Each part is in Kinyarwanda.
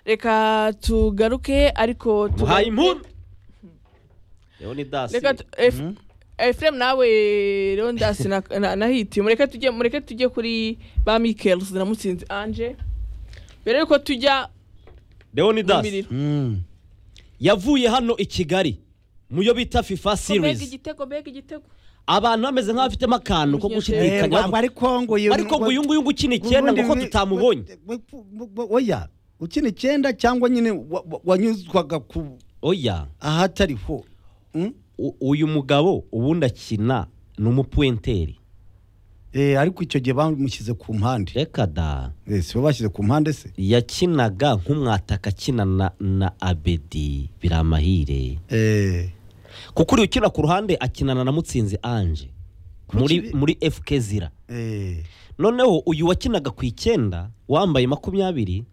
reka tugaruke ariko muhaye tugaruke- inkuru rero ni dasi reka tu- Ef- Efrem nawe rero ndasi na- na- nahitiye mureke tujye mureke tujye kuri ba Michaels na Mutsinzi Ange mbere yuko tujya rero ni mu dasi miriro Mm. yavuye hano i kigali muyo bita fifa mbega series igitego mbega igitego abantu bameze nk'abafitemo akantu ko Yego. Eh, gushidikanya ngo ariko ngo uyu ariko ngo uyu nguyu ngo ukina icyenda ngo ko tutamubonye oya ukina icyenda cyangwa nyine wa- wa- wanyuzwaga ku oya ahatariho Mm? u- uyu mugabo ubundi akina ni umupuenteri Eh, ariko icyo gihe bamushyize ku mpande reka da Eh, si bo bashyize ku mpande se yakinaga nk'umwataka akina na, na abedi biramahire Eh, kuko uriya ukina ku ruhande akinana na mutsinzi anje muri, kibi- muri fk zira eh, noneho uyu wakinaga ku icyenda wambaye makumyabiri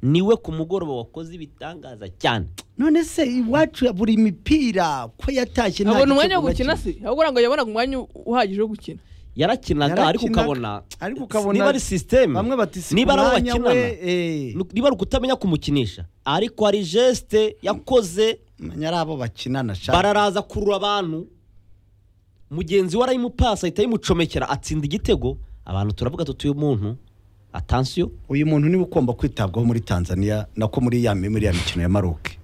niwe ku mugoroba wakoze ibitangaza cyane none se iwacu buri mipira ko yatashye nta abona umwanya gitego wo gukina bakina. se ahubwo ngo yabonaga umwanya uhagije wo gukina yarakinaga ariko Yarakinaga, ukabona ariko ukabona- niba ari sisiteme bamwe bati si niba ari abo umwanya we bakinana eh, Nu- niba ari ukutamenya kumukinisha ariko hari jesite yakoze umenya ari abo bakinana shaka bararaza kurura abantu mugenzi we arayimupasa ahita yimucomekera atsinda igitego abantu turavuga tuti uyu muntu atansiyo uyu muntu niwe ugomba kwitabwaho muri tanzania nako muri ya muri ya mikino ya maroke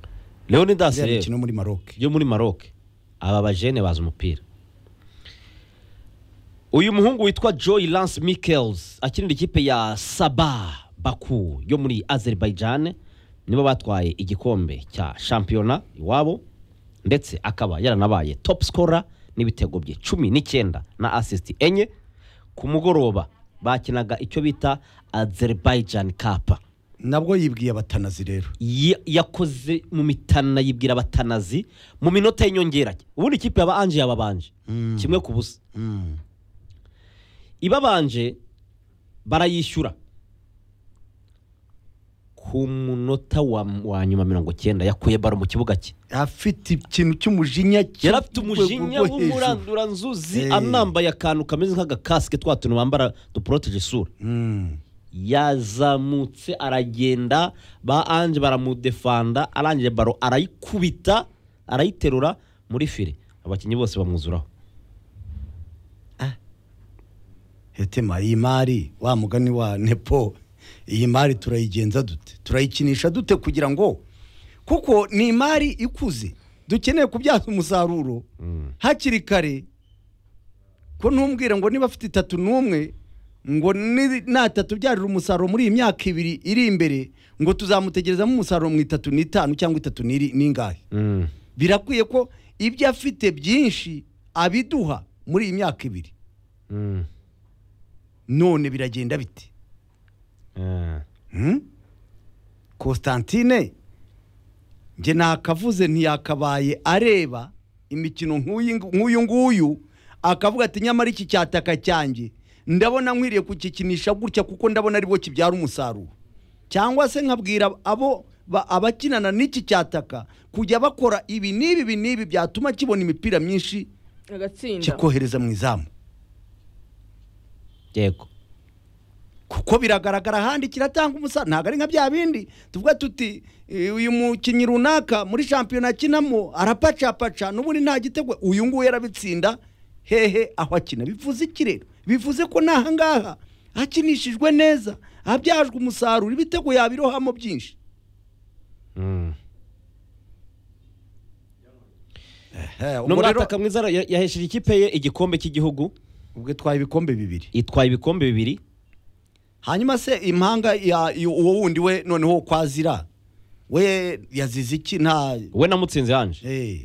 leonidas iriya rero mikino muri maroke yo muri maroc aba bajene bazi umupira uyu muhungu witwa joy lance michaels akinira ikipe ya saba baku yo muri azerbaijan nibo batwaye igikombe cya shampiyona iwabo ndetse akaba yaranabaye top scorer n'ibitego bye cumi n'icyenda na assist enye ku mugoroba bakinaga icyo bita azerbaijan cup nabwo yibwiye abatanazi rero ya- yakoze mu mitana yibwira abatanazi mu minota y'inyongera ubundi ikipe yaba anje yababanje kimwe ku busa Mm. ibabanje barayishyura ku munota wa, wa nyuma mirongo cyenda yakuye baro mu kibuga cye afite ikintu cy'umujinya yari afite umujinya cy'urwego rwo hejuru. w'umuranduranzuzi Eh. anambaye akantu kameze nk'agakasike twa tuntu bambara duporoteje isura Mm. yazamutse aragenda ba ange baramudefanda arangije baro arayikubita arayiterura muri fire abakinnyi bose bamwuzuraho hetema iyi mari wa mugani wa nepo iyi mari turayigenza dute turayikinisha dute kugira ngo kuko ni imari ikuze dukeneye kubyaza umusaruro hakiri kare ko ntumbwire ngo niba afite itatu n'umwe ngo ni- natatubyarira umusaruro muri iyi myaka ibiri iri imbere ngo tuzamutegerezamo umusaruro mu itatu n'itanu cyangwa itatu n'iri- n'ingahe birakwiye ko ibyo afite byinshi abiduha muri iyi myaka ibiri none biragenda bite Hmm? Constantine njye nakavuze ntiyakabaye areba imikino nk'uyu ngu- nk'uyu nguyu akavuga ati nyamara iki cyataka cyanjye ndabona nkwiriye kukikinisha gutya kuko ndabona ari bo kibyara umusaruro cyangwa se nkabwira abo ba- abakinana n'iki cyataka kujya bakora ibi n'ibi ibi n'ibi byatuma kibona imipira myinshi agatsinda kikohereza mu izamu yego kuko biragaragara ahandi kiratanga umusaruro ntabwo ari nka bya bindi tuvuga tuti "Eh, uyu mukinnyi runaka muri shampiyona akinamo arapacapaca n'ubundi nta gitego uyu nguyu yarabitsinda hehe aho akina bivuze iki rero bivuze ko n'aha ngaha hakinishijwe neza habyajwe umusaruro ibitego yabirohamo byinshi n'umwataka mwiza ya- yahesheje ikipe ye igikombe cy'igihugu ubwo twaye ibikombe bibiri itwaye ibikombe bibiri hanyuma se impanga ya y- uwo wundi we noneho kwazira we yazize iki nta we namutsinze anje Eh,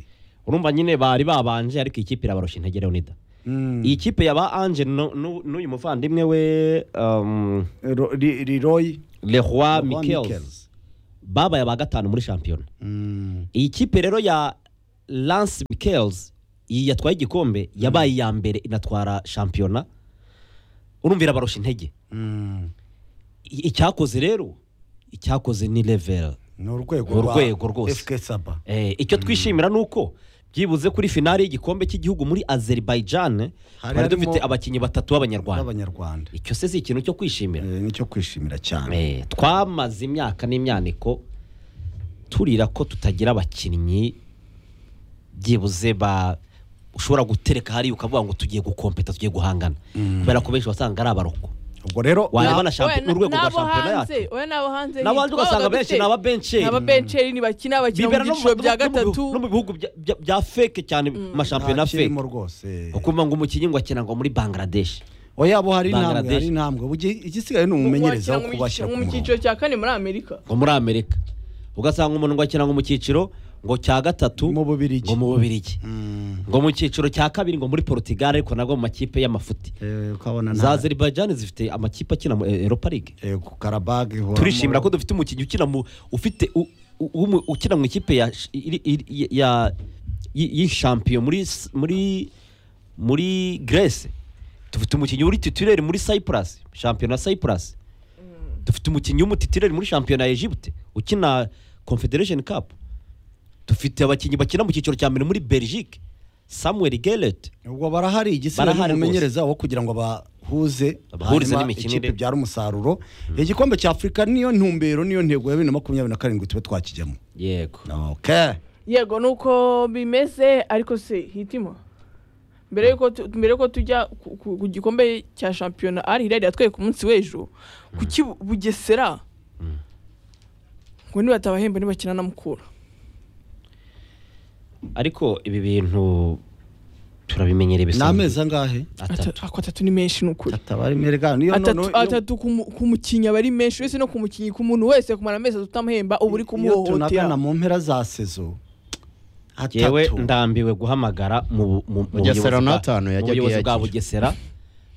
urumva nyine bari babanje ariko ikipe irabaroshya intege leonida mm. iyi kipe yaba anje nu- nu- n'uyu muvandimwe we um, Ro- Ri- Leroy leroy Leroy michaels Michaels. babaye aba gatanu muri shampiyona Mm. iyi kipe rero ya lance michaels iyi yatwaye igikombe yabaye iya mbere inatwara shampiyona urumva irabarusha intege Mm. I- icyakoze rero icyakoze ni level ni urwego Ni rwa urwego rwose. FK Saba Eh, icyo twishimira ni uko byibuze kuri finale y'igikombe cy'igihugu muri azerbaijan twari harimo- dufite abakinnyi batatu b'abanyarwanda b'abanyarwanda icyo se si ikintu cyo kwishimira Eh, nicyo kwishimira cyane Eh, twamaze imyaka n'imyaniko turira ko tutagira abakinnyi byibuze ba ushobora gutereka hariya ukavuga ngo tugiye gukompeta tugiye guhangana kubera ko benshi wasanga ari abaroko ubwo rero wayabona na- shampi- Oya, urwego rwa n'abo shampiyona hanze, yacu oya, n'abo hanze n'abo hanze twabaga ugasanga dufite- benshi ni ababenceri ababenceri ntibakina bakina mu Bibera no mu- byiciro no mu- bya no mu bihugu- gatatu no mu bihugu bya- bya- bya feke cyane amashampiyona feke ntakirimo rwose ukumva ngo umukinnyi ngo akina ngo muri bangladesh oya bo hari intambwe Bangladesh. hari intambwe Ugi- igisigaye ni umumenyerezaho Wakina mu cyiciro- kubashyira mu ku murongo cyiciro cya kane muri amerika ngo muri amerika ugasanga umuntu ngo akina ngo mu cyiciro ngo cya gatatu Mu Bubiligi. ngo mu bubirigi Mm. ngo mu cyiciro cya kabiri ngo muri portugal ariko nabwo mu makipe y'amafuti Eh, ukabona za nta- azerbaijan zifite amakipe akina mu europa league eh, ku karabage ihoramo- turishimira ko dufite umukinnyi ukina mu ufite u- u- w'umu- ukina mu ikipe ya iri- iri- ya y- y'ishampiyo muri s- muri muri Grace dufite umukinnyi uri titulaire muri Cyprus shampiyona ya Cyprus dufite umukinnyi w'umutitulaire muri shampiyona ya Egypte ukina Confederation Cup dufite abakinnyi bakina mu cyiciro cya mbere muri Belgique Samuel Gellert ubwo barahari igisigaye Barahari ni umumenyereza wo kugira ngo bahuze Bahurize hanyuma n'imikinire. ikipe ibyara umusaruro igikombe cya afurika niyo ntumbero niyo ntego ya bibiri na makumyabiri na karindwi tube twakijyamo yego okay. yego nuko bimeze ariko se hitima mbere yuko tu- mbere yuko tujya ku- ku ku gikombe cya shampiyona ari hirya yatwereka umunsi w'ejo kuki Bu- bugesera ngo nibatabahemba nibakina na mukura ariko ibi bintu turabimenyereye ni bisanzwe amezi angahe atatu Atatu- ako atatu ni menshi ni ukuri atabari merega niyo atatu noneho- atatu ku mu- ku mukinnyi aba ari menshi uretse no ku mukinnyi ku muntu wese kumara amezi atatu utamuhemba uba uri iyo tunagana kumuhohotera mu mpera za sezo yewe atatu ndambiwe guhamagara mu mu- mu Bugesera buyobozi bwa- n'atanu mu yajyaga buyobozi bwa iyakira. bugesera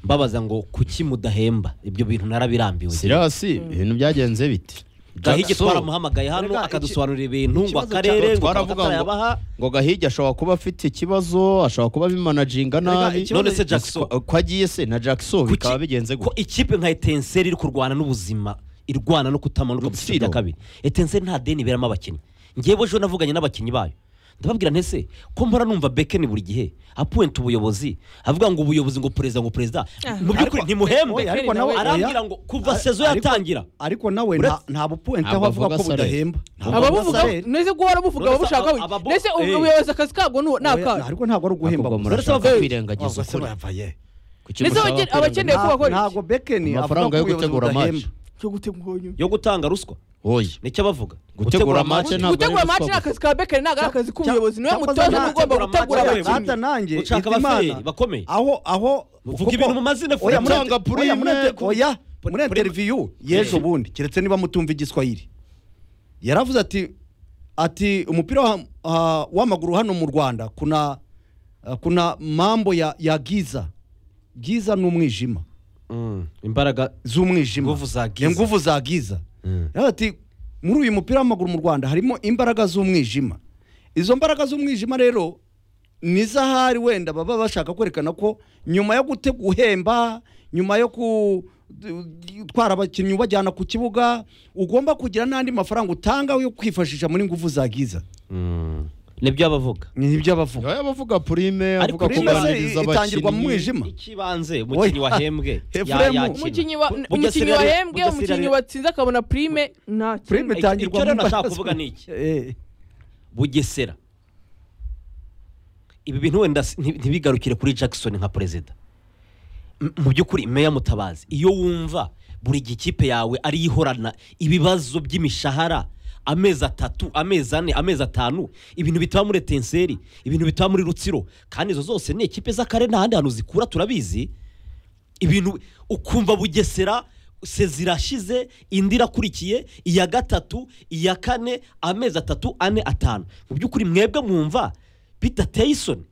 mbabaza ngo kuki mudahemba ibyo bintu narabirambiwe sirasi ibintu byagenze biti gahigi Jackson, twaramuhamagaye hano Erega iki- akadusobanurira ibintu ngo ikibazo akarere ngo cya- twaravuga ngo- yabaha ngo gahigi ashobora kuba afite ikibazo ashobora kuba abimanaginga Erega nabi ikibazo- None se Jackson? Kwa- kwagiye se na jackson bikaba bigenze ko gutya ikipe nka etenseri iri kurwana n'ubuzima irwana no kutamanuka mu cyiciro Rutsiro. cya kabiri etenseri nta deni iberamo abakinnyi ngewe ejo navuganye n'abakinnyi bayo ndababwira ntese ko mpora numva bekeni buri gihe apuwenta ubuyobozi avuga ngo ubuyobozi ngo perezida ngo perezida Ah. mu by'ukuri ntimuhembe oya, ariko nawe- arambwira ngo kuva sezo yatangira ariko nawe nta- Uretse- nta bupuwenta aho Ntabwo avuga avuga ko salary. budahemba Ntabwo avuga ababuvuga salary. nese guhora buvuga None se ababushaka aba- aba- nese eh. ubuyobozi akazi kabwo ni- ni Oya, akahe ariko ntabwo ari uguhemba Ahubwo gusa. murashaka Uretse- kwirengagiza Wavuga se ukuri bava ye. Kuki Ndetse mushaka abakene- kwirengagiza- abakene- Ntabwo bakora iki? ntabwo bekeni Amafaranga yo gutegura match match. cyo gutegura uyu yo gutanga ruswa oya nicyo bavuga Gutegura match match- ntabwo ari gutegura match ruswa ni akazi ka bekeri ntabwo ari akazi k'ubuyobozi niwe cyakoze mutoza nta- niba ugomba gutegura gutegura match- abakinnyi Data nanjye Ushaka Hitimana, abasheri bakomeye. aho aho Muvuge kuko- ibintu mu mazina, oya, muri- Atanga oya, muri- prime ku- oya muri Prime. interview yejo bundi keretse niba mutumva igiswahili yaravuze ati ati umupira wa- ah, w'amaguru hano mu Rwanda kuna ah, kuna mambo ya ya giza giza ni umwijima Mm, imbaraga z'umwijima Nguvu za giza. Eh, nguvu za giza Mm. Yaravuze ati muri uyu mupira w'amaguru mu rwanda harimo imbaraga z'umwijima izo mbaraga z'umwijima rero ni z'ahari wenda baba bashaka kwerekana ko nyuma yo gute guhemba nyuma yo gutwara abakinnyi ubajyana ku kibuga ugomba kugira n'andi mafaranga utanga yo kwifashisha muri nguvu za giza Mm, nibyo abavuga ni ibyo bavuga oya bavuga prime Ariko avuga ko prime se bananiza itangirwa mu abakinnyi mwijima ikibanze umukinnyi Oya. wahembwe Efuremu. umukinnyi wa- Bu- umukinnyi Bugesera- wahembwe Bugesera- umukinnyi watsinze akabona prime nta Prime kindi. itangirwa icyo rero mu nashaka mbaraga kuvuga ni iki? Eh, bugesera ibi bintu wenda si- nti- ntibigarukire kuri jackson nka perezida M- mu by'ukuri meya mutabazi iyo wumva buri gihe ikipe yawe ariyo ihorana ibibazo by'imishahara amezi atatu amezi ane amezi atanu ibintu bitaba muri etenseri ibintu bitaba muri rutsiro kandi izo zose ni ikipe z'akarere nta handi hantu zikura turabizi ibintu ukumva bugesera se zirashize indi irakurikiye iya gatatu iya kane amezi atatu ane atanu mu by'ukuri mwebwe mwumva bidateye isoni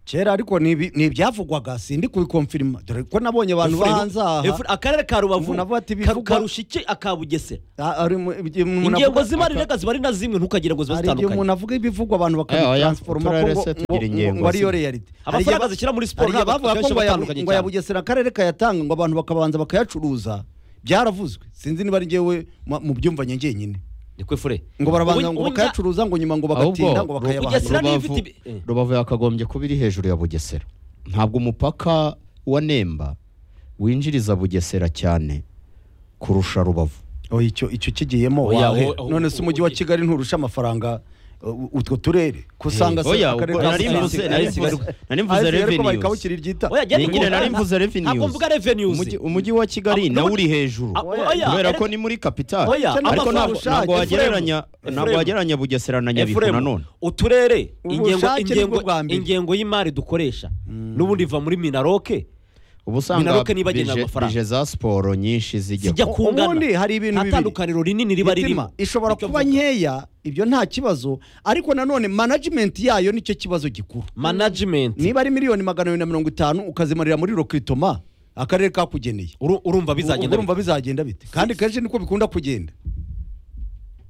kera ariko ni ibi- ni ibyavugwaga sindi kubikomfirima dore ko nabonye abantu Efure- bahanze aha Efure- akarere ka rubavu Umuntu avuga ati ka- bivugwa- karusha iki aka bugesera Ah, ari mu- ibyo umuntu ingengo avuga- z'imari rega ziba ari na zimwe ntukagire ngo ziba hari igihe umuntu zitandukanye avuga ibivugwa abantu Eh, oya, bakabitransforma ko uturere ngo- se ngo- tugira ingengo ngo ariyo zimwe. reality Hari igihe amafaranga ba- zishyira muri hari siporo igihe ntabwo bavuga ko akenshi ngo aba ya- atandukanye ngo ya cyane bugesera akarere kayatanga ngo abantu bakabanza bakayacuruza byaravuzwe sinzi niba ari njyewe ma- mu byumvanye ngenyine niko fure ngo barabanza ngo bakayacuruza ngo nyuma ngo bagatinda ngo Ahubwo, bakayabaha Bugesera niyo Rubavu- ifite ibi- eh. rubavu yakagombye kuba iri hejuru ya bugesera ntabwo umupaka wa nemba winjiriza bugesera cyane kurusha rubavu Oh, icyo icyo kigiyemo Oya, wawe o- o- none se umujyi wa kigali nturusha amafaranga uh, utwo turere ko usanga se oya akarere ubwo ka nari Musanze- mvuze ari nari Kigali- mvuze nari Ah, mvuze Kigali ariko revenues bayikabukira iryita Oya, jya- Ni nyine nari ntabwo- mvuze ntabwo revenues mvuga revenues Umujyi- umujyi wa kigali Ah, nawe no- uri hejuru Ah, oya, kubera erega- ko ni muri kapitali Oya, ariko amafaranga ntabwo ushaka, ntabwo wagereranya Ephraim. ntabwo wagereranya bugesera na nyabihu Ephraim, nanone uturere ingengo bushake nibwo ingengo bwa mbere. ingengo y'imari dukoresha n'ubundi iva muri minaroke ubu Minaloc usanga ntibagenerwa bije amafaranga. bije za siporo nyinshi zijya zijya kungana ubundi hari ibintu nta bibiri. tandukaniro rinini riba Mitima, ririmo ishobora Nicyo kuba mvuga. nkeya ibyo nta kibazo ariko nanone management yayo nicyo kibazo gikuru management niba ari miliyoni magana abiri na mirongo itanu ukazimarira muri rokritoma akarere kakugeneye Uru- urumva bizagenda urumva bizagenda bite kandi kenshi niko bikunda kugenda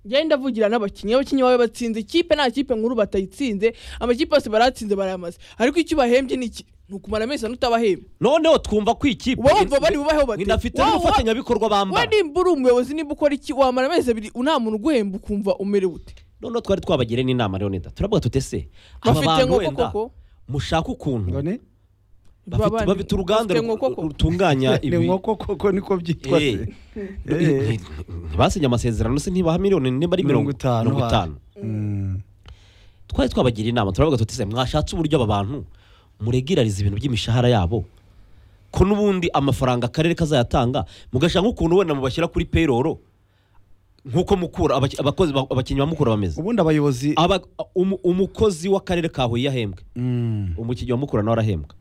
njyewe ndavugira n'abakinnyi abakinnyi bawe batsinze ikipe nta kipe nkuru batayitsinze amakipe yose baratsinze barayamaze ariko icyo ubahembye ni iki ni ukumara amezi ane utabahemba noneho twumva ko ikipe uba wumva bari bubaheho bati inafite "Wow, n'ubufatanyabikorwa wa- we bambara nimba uri umuyobozi nimba ukora iki wamara amezi abiri nta muntu uguhemba ukumva umerewe ute noneho twari twabagire n'inama leonida turavuga tutese aba Bafite bantu inkoko wenda koko? mushaka ukuntu Ngone? bafite Babandi- bafite uruganda bafite inkoko koko? rutunganya ni ibi nkoko koko niko byitwa Eh. se. Eh, ntibasinye amasezerano se ntibaha miliyoni niba ari mirongo Mirongo itanu, mirongo itanu Mm. twari twabagira inama turavuga tutise mwashatse uburyo aba bantu muregerariza ibintu by'imishahara yabo ko n'ubundi amafaranga akarere kazayatanga mugashaka nk'ukuntu wenda mubashyira kuri payroll nk'uko mukura abaki- abakozi ba- abakinnyi ba mukura bameze ubundi abayobozi Aba- umu- umukozi w'akarere ka huye yahembwe Mm. umukinnyi wa mukura nawe arahembwa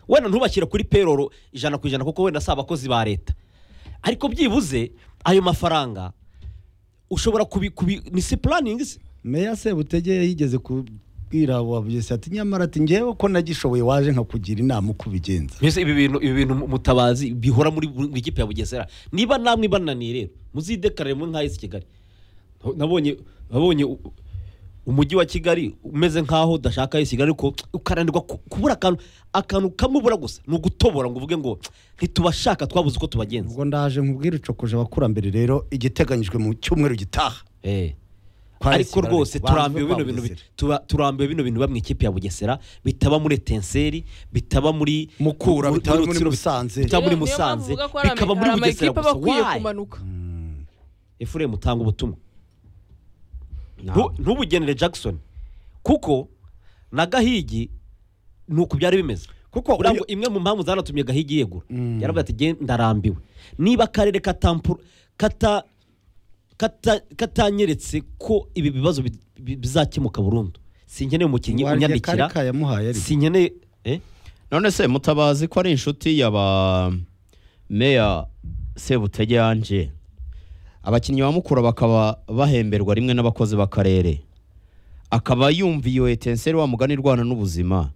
wenda ntubashyire kuri payroll ijana ku ijana kuko wenda si abakozi ba leta ariko byibuze ayo mafaranga ushobora kubi, kubi ni si plannings meya sebutege yigeze kubwira wa bugesera ati nyamara ati ngewe ko nagishoboye waje nkakugira inama uko ubigenza mbese ibi bintu ibi bintu mutabazi bihora muri buri kipe ya bugesera niba namwe bananiye rero muzidekarire muri nka esi kigali nabonye nabonye u- umujyi wa kigali umeze nkaho udashaka esi kigali ariko ukaranirwa ku- kubura akantu akantu kamubura gusa ni ugutobora ngo uvuge ngo ntitubashaka twabuze uko tubagenza ubwo ndaje nkubwire ucokoje abakurambere rero igiteganijwe mu cyumweru gitaha Eh. Kwa ariko Esi- rwose banze turambiwe bino bintu bi- kwambuza. tuba- turambiwe bino bintu biba mu ikipe ya bugesera bitaba muri etenseri bitaba muri Mukura, bitaba muri Rutsiro, Musanze. bitaba muri Niyo- niyo mpamvu musanze uvuga ko hari ama- bikaba muri hari bugesera amakipe aba gusa akwiye Why? kumanuka efuremu tanga ubutumwa Ntabwo. Ntu- ntubugenere jackson kuko na gahigi ni uku byari bimeze Kuko Buriya ngo uyu- imwe mu mpamvu zanatumye gahigi yegura Mm. yaravuga ati "Gen- ndarambiwe niba akarere katampuru kata kata katanyeretse ko ibi bibazo bi- bi- bizakemuka burundu sinkeneye umukinnyi Warya unyandikira kari kayamuhaye ariko. sinkeneye eh? none se mutabazi ko ari inshuti yaba meya sebutege yanje abakinnyi ba mukura bakaba bahemberwa rimwe n'abakozi b'akarere akaba yumviye iyo etenseri wa mugani rwana n'ubuzima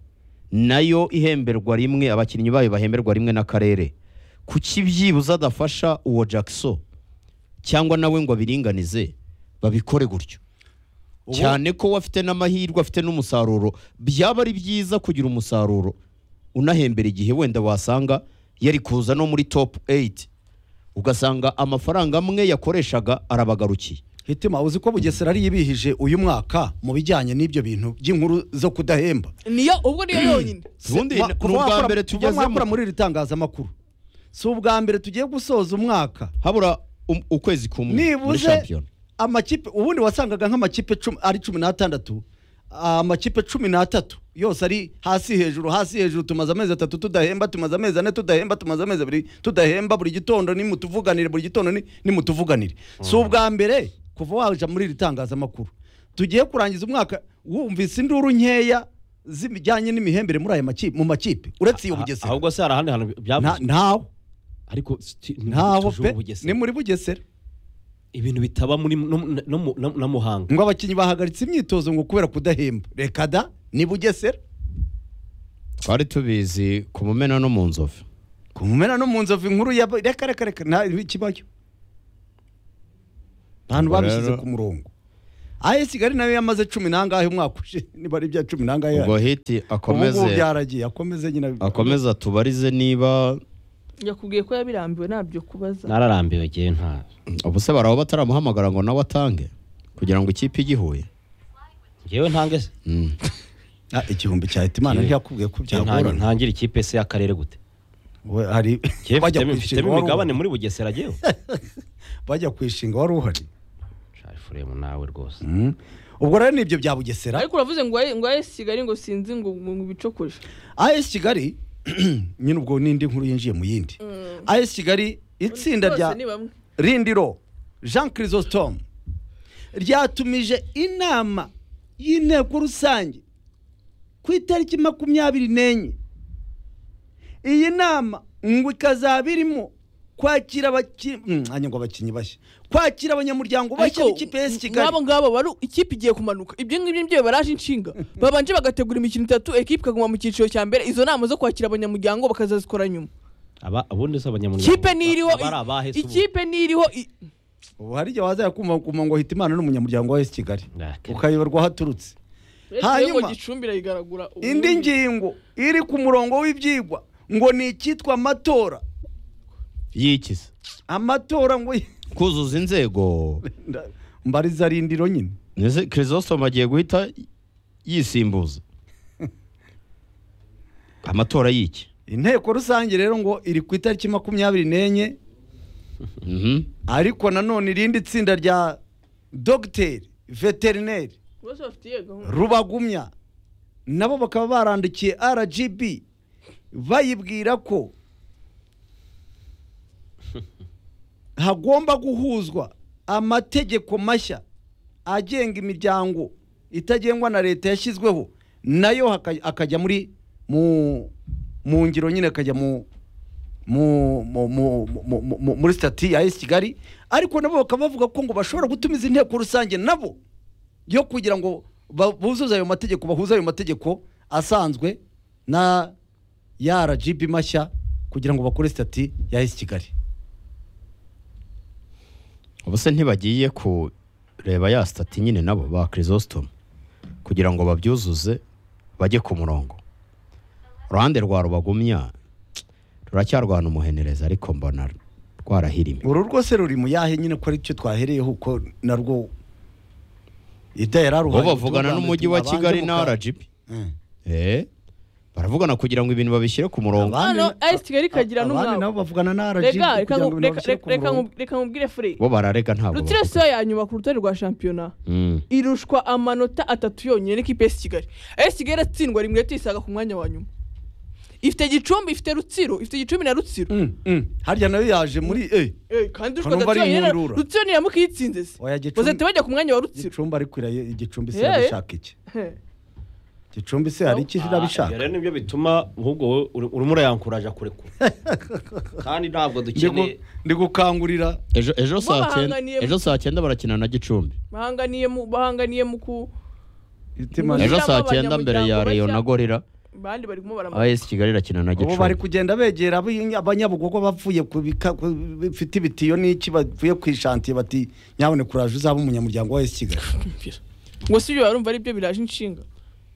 nayo ihemberwa rimwe abakinnyi bayo bahemberwa rimwe n'akarere kuki byibuze adafasha uwo jackson cyangwa nawe ngo abiringanize babikore gutyo cyane ko wafite n'amahirwe afite n'umusaruro byaba ari byiza kugira umusaruro unahembera igihe wenda wasanga yari kuza no muri top 8 ugasanga amafaranga amwe yakoreshaga arabagarukiye hitima uzi ko bugesera ari yibihije uyu mwaka mu bijyanye n'ibyo bintu by'inkuru zo kudahemba niyo ubwo niyo yonyine ubundi Ma- ni kuva ubwa wakora- mbere kuva tugezemo mwakora muri iri tangazamakuru si ubwa mbere tugiye gusoza umwaka habura um- ukwezi kumwe muri nibuze shampiyona amakipe ubundi wasangaga nk'amakipe cumi- ari cumi n'atandatu amakipe cumi n'atatu yose ari hasi hejuru hasi hejuru tumaze amezi atatu tudahemba tumaze amezi ane tudahemba tumaze amezi abiri tudahemba buri gitondo nimutuvuganire buri gitondo ni- nimutuvuganire si ubwa mbere kuva waje muri iri tangazamakuru tugiye kurangiza umwaka wumvise induru nkeya zijyanye n'imihembere muri aya makipe mu makipe uretse iyo bugesera ahubwo se hari ahandi hantu Nta- byavuzwe ntaho ariko si- ntaho tuje pe mu Bugesera. ni muri bugesera ibintu bitaba muri no, no, no, no, na muhanga ngo abakinnyi bahagaritse imyitozo ngo kubera kudahemba reka da ni bugesera twari tubizi ku mumena no mu nzovu ku mpera no mu nzovu inkuru ya reka reka reka nta kibayo abantu Ubwo babishyize rero- ku murongo ayi kigali nayo yamaze cumi n'angahe umwaka ushize niba ari ibya cumi n'angahe ubwo yari. hiti ubu ngubu akomeze byaragiye akomeze nyine akomeze atubarize niba yakubwiye ko yabirambiwe ntabyo kubaza nararambiwe ngewe nta ubuse baraho bataramuhamagara ngo nawe atange kugira ngo ikipe igihuye ngewe ntange se Mm. Ah, igihumbi cya hitimana Ye. ntiyakubwiye ko Ntange- byagorana ntangira ikipe se y'akarere gute We, hari Ngewe bajya mfitemo- kwishyura mfitemo iwabo. imigabane muri bugesera ngewe bajya kwishinga wari uhari sharifuremu nawe rwose Mm. ubwo rero nibyo bya bugesera ariko uravuze ngo waye- ngo ayesi kigali ngo sinzi ngo ngo ngo ibicokoje as kigali nyine ubwo n'indi nkuru yinjiye mu yindi as kigali itsinda rya Bose ni bamwe. rindiro jean chrysostome ryatumije inama y'inteko rusange ku itariki makumyabiri n'enye iyi nama ngo ikazaba irimo kwakira abakinnyi ngo abakinnyi bashya kwakira abanyamuryango bashya b'ikipe y'es kigali nk'abo ngabo bari ikipe igiye kumanuka ibyo ngibyo nibyo baraje inshinga babanje bagategura imikino itatu ekipe ikaguma mu cyiciro cya mbere izo nama zo kwakira abanyamuryango bakazazikora nyuma aba ubundi si abanyamuryango ikipe niriho aba ari abahe se ubu? ikipe niriho i- ubu hari igihe waza kumva kumva ngo hita imana n'umunyamuryango wa es kigali Nakira. ukayoberwa aho aturutse Hanyuma- ngo gicumbi irayigaragura indi ubundi. ngingo iri ku murongo w'ibyigwa ngo ni icyitwa amatora yikiza amatora ngo kuzuza inzego Nda- mbariza rindiro nyine Nese Chrysostom agiye guhita yisimbuza amatora y'iki inteko rusange rero ngo iri ku itariki makumyabiri n'enye Mhm. ariko nanone irindi tsinda rya dogiteri veterineri bose bafitiye gahunda rubagumya nabo bakaba barandikiye rgb bayibwira ko hagomba guhuzwa amategeko mashya agenga imiryango itagengwa na leta yashyizweho nayo haka- akajya muri mu mu ngiro nyine akajya mu mu- mu- mu- mu- mu- mu- muri sitati ya esi kigali ariko nabo bakaba bavuga ko ngo bashobora gutumiza inteko rusange nabo yo kugira ngo ba- buzuze ayo mategeko bahuze ayo mategeko asanzwe na ya rgb mashya kugira ngo bakore sitati ya esi kigali ubuse ntibagiye kureba ya sitati nyine nabo ba Chrysostom kugira ngo babyuzuze bajye ku murongo uruhande rwa rubagumya ruracyarwana umuhenereza ariko mbona rwarahirime uru rwose ruri mu yahe nyine ko aricyo twahereyeho kuko narwo ida yararuhaye bo bavugana n'umujyi wa kigali na rgb Eh, baravugana kugira ngo ibintu babishyire ku murongo Aba- abandi- hano ayesi kigali ikagira abandi nabo n'umwabo bavugana na rgb reka reka kugira ngo nku- ibintu reka- babishyire ku reka murongo. nku- reka nkubwire fure bo bararega ntabwo rutsiro bavuga. siyo ya nyuma ku rutonde rwa shampiyona Mm. irushwa amanota atatu yonyine n'ikipe y'esi kigali ayesi kigali iratsindwa rimwe tuyisanga ku mwanya wa nyuma ifite gicumbi ifite rutsiro ifite gicumbi na rutsiro Mm, mm. harya nayo yaje muri eh Eh, kandi Hano rushwa atatu bari yonyine na- impundura. rutsiro niramuka iyitsinze se Oya, Gicumbi- bazahita bajya ku mwanya wa rutsiro igicumbi ariko irayo- igicumbi se Eh. irabishaka iki Heh. igicumbi se hari icyo Ah, irabishaka ibyo rero nibyo bituma ahubwo wowe uri- urimo urayankuraja kurekura kandi ntabwo dukeneye ndigukangurira ejo ejo Bo saa cyenda bahanganiye- ejo saa cyenda barakina na gicumbi bahanganiye mu bahanganiye mu ku itima Ni- ejo saa Abanyamuryango cyenda mbere ya bashya- reyo na gorira bandi bari kumubara aba esi kigali irakina na ubu bari gicumbi kugenda begera abi- abanyabugogo bavuye ku bika- ku- bifite ibitiyo n'iki bavuye ku ishantiye bati nyaboneka uraje uzaba umunyamuryango wa esi kigali ngo si ibyo barumva ari byo biraje inshinga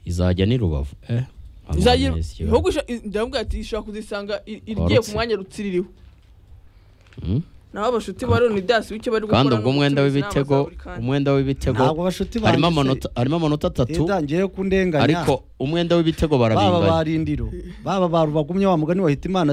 izajya ni rubavu Eh, abana izagira AS Kigali. ibihugu isha- i- ndavuga ati ishobora kuzisanga i- irigiye ku Warutse. mwanya rutsiro iriho Mm. naho abashuti ba leonidas w'icyo bari gukora kandi ni ubwo umwenda ugutumiza w'ibitego inama za buri kanya. umwenda w'ibitego Ntabwo bashuti banjye harimo se- amanota harimo amanota atatu itangiye kundenganya ariko umwenda w'ibitego baba barabinganya barindiro baba barubagumye wa mugani wahita imana